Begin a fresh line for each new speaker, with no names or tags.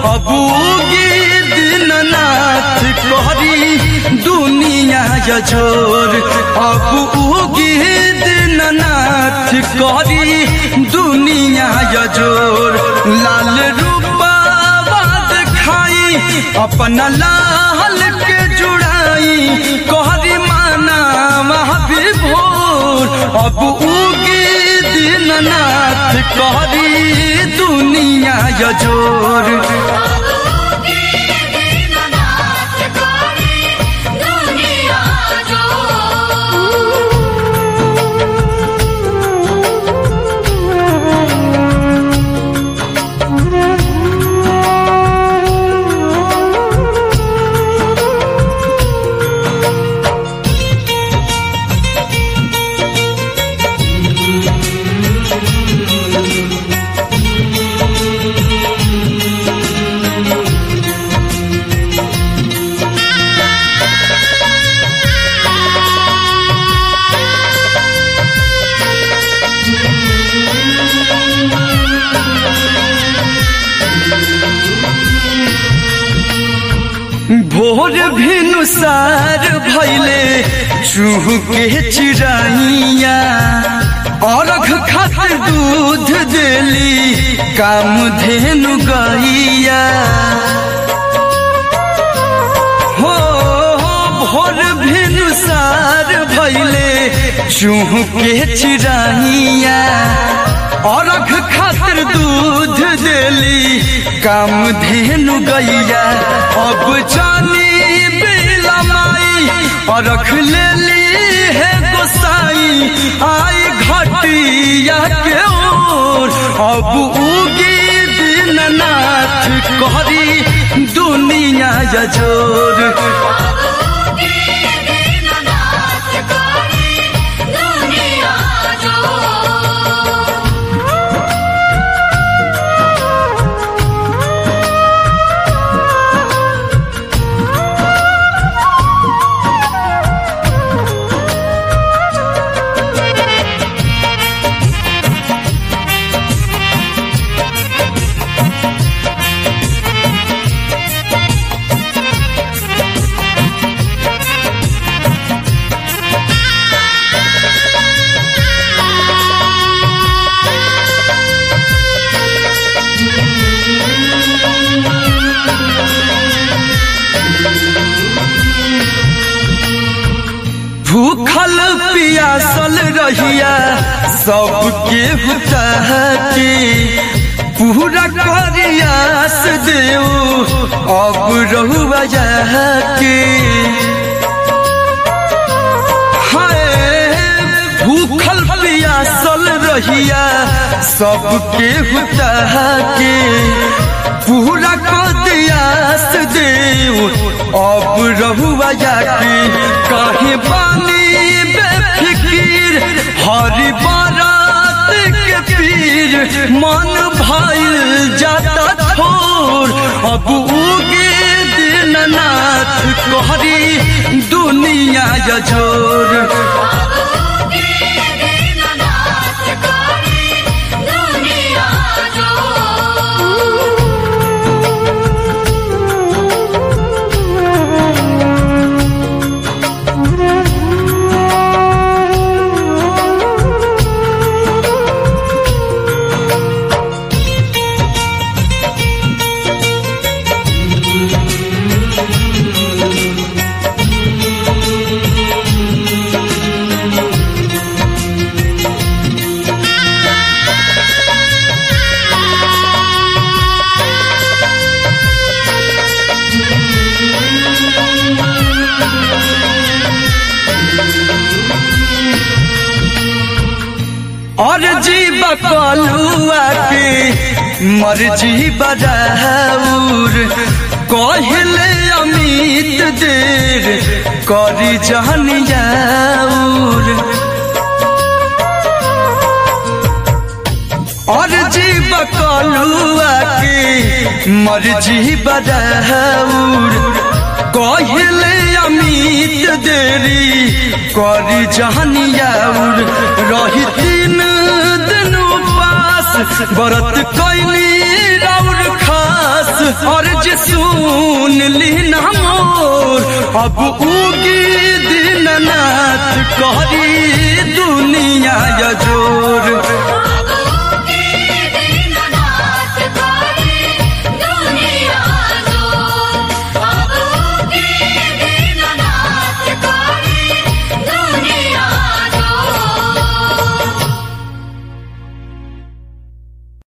अब उगी दीननाथ कहरी दुनिया यजोर अब उगी दीननाथ कहरी दुनिया यजोर लाल रूपा खाई अपना लाल के जुड़ाई कहरी माना महाविभोर अब उगी दीननाथ कहरी दुनिया यजोर भोर भिनुसार भैले चूह के चिड़ैया अरख खातिर दूध देली काम धेनु गैया हो भोर भिनुसार भैले चूह के चिड़ैया अरख खातिर दूध देली काम धेनु गैया अब जानी बिलमाई अरख लेली है गोसाई आई घटिया के ओर अब उगी दीननाथ कहरी दुनिया यजोर भूखल पियासल रहिया सबके के पूरा करियास देव अब रहुआ के हाय भूखल पियासल रहिया सबके के पूरा कदियास देव अब रहुआ के काहे बानी बेफिकीर हरि बारात के पीर मन भइल जाता थोर अब उगे दीननाथ कहरी दुनिया यजोर और जीव कलुआ के मर्जी बराउर कहले अमित देर करी जहन जाऊर और जीव कलुआ के मर्जी बराउर कहले अमित देरी करी जहनियाउर रही तीन दिन उपास व्रत कैली राउर खास और सुनली न मोर अब उगी दीननाथ करी दुनिया यजोर